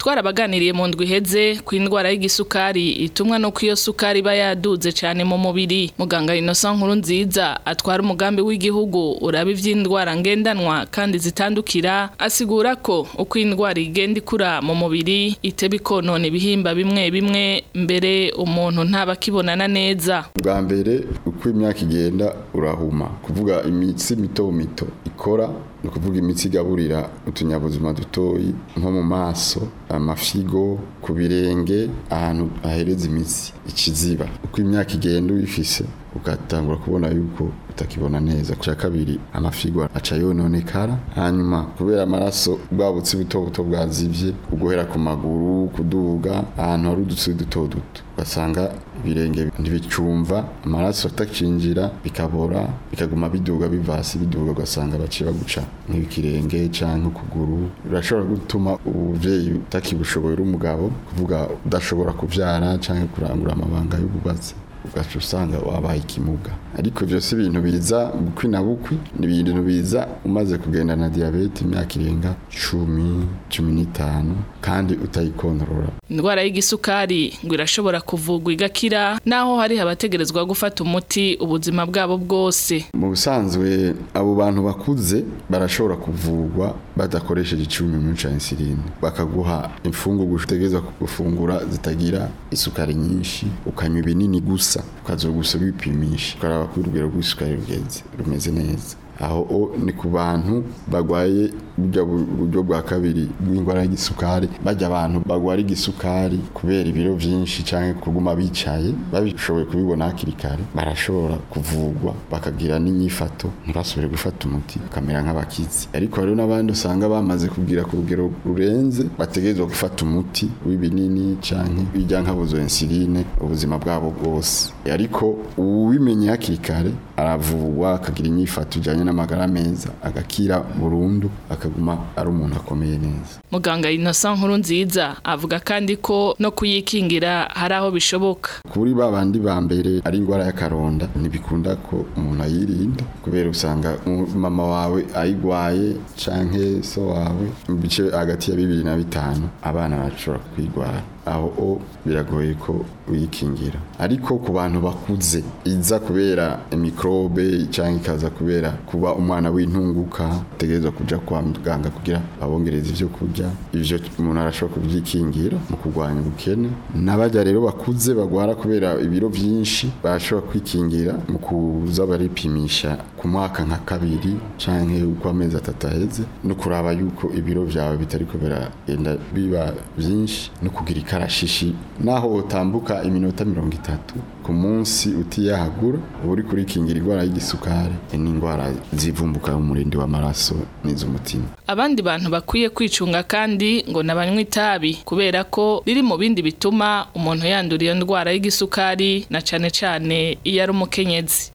twarabaganiriye mu ndwi iheze ku indwara y'igisukari itumwa no iyo sukari iba yaduze cyane mu mubiri muganga Innocent nkuru nziza atwara umugambi w'igihugu uraba ivy'indwara ngendanwa kandi zitandukira asigura ko uko indwara igenda ikura mu mubiri iteba ikonona ibihimba bimwe bimwe mbere umuntu ntaba akibonana neza bwa mbere uko imyaka igenda urahuma kuvuga imitsi mito mito ikora ni ukuvuga imitsi igaburira utunyabuzima dutoyi nko mu maso amafigo ku birenge ahantu hahereza imitsi ikiziba uko imyaka igenda uyifise ugatangura kubona yuko utakibona neza cya kabiri amafigo aca yononekara hanyuma kubera amaraso bwabutse buto buto bwazivye uguhera ku maguru kuduga ahantu hari udutsi duto duto ugasanga ibirenge ntibicumva amaraso atakinjira bikabora bikaguma biduga biva hasi biduga ugasanga baciye baguca nk'ikirenge canke ukuguru birashobora gutuma ubuvyeyi utakibushoboye uri umugabo kuvuga udashobora kuvyara canke kurangura amabanga y'ububatsi ugaca usanga wabaye ikimuga ariko byose ibintu biza bukwi na bukwi ni ibintu biza umaze kugenda na diyabete imyaka irenga cumi cumi n'itanu kandi utayikontorora indwara y'igisukari ngo irashobora kuvugwa igakira naho hari abategerezwa gufata umuti ubuzima bwabo bwose mu busanzwe abo bantu bakuze barashobora kuvugwa badakoresheje icyuma cya insuline bakaguha imfungurwa utegereza gufungura zitagira isukari nyinshi ukanywa ibinini gusa ukazogusa wipimisha ukaraba ko urugero rw'isukari rugenze rumeze neza aho ni ku bantu bagwaye buryo bwa kabiri bw'indwara y'igisukari bajya abantu bagwara igisukari kubera ibiro byinshi cyangwa kuguma bicaye babishoboye kubibona hakiri kare barashobora kuvugwa bakagira n'inyifato ntibasubire gufata umuti bakamera nk'abakizi ariko hariho n'abandi usanga bamaze kugira ku rugero rurenze bategerezwa gufata umuti w'ibinini cyangwa bijya nk'abuzo insuline ubuzima bwabo bwose ariko uwimenye hakiri kare aravugwa akagira inyifato ijyanye n'amagara meza agakira burundu akaguma ari umuntu akomeye neza muganga Innocent nkuru nziza avuga kandi ko no kuyikingira hari aho bishoboka kuri ba bandi ba mbere ari indwara y'akaronda ntibikunda ko umuntu ayirinda kubera usanga mama wawe ayigwaye canke so wawe mu bice hagati ya bibiri na bitanu abana bashobora kwigwara aho o biragoye ko uyikingira ariko ku bantu bakuze iza kubera mikrobe cyangwa ikaza kubera kuba umwana w'intunguka utegerezwa kuja kwa muganga kugira babongereze ivyo kurya ivyo umuntu arashobora kubyikingira mu kurwanya ubukene n'abajya rero bakuze bagwara kubera ibiro byinshi barashobora kwikingira mu kuza baripimisha ku mwaka nka kabiri canke uko amezi atatu aheze no kuraba yuko ibiro vyawe bitariko biragenda biba byinshi no kugira ikarashishi naho utambuka iminota mirongo itatu ku munsi utiyahagura uba uri kurikingira indwara y'igisukari n'indwara zivumbuka mu murindi w'amaraso n'iz'umutima abandi bantu bakwiye kwicunga kandi ngo nabanywa itabi kubera ko riri mu bindi bituma umuntu yandura iyo ndwara y'igisukari na cane cane iyo ari umukenyezi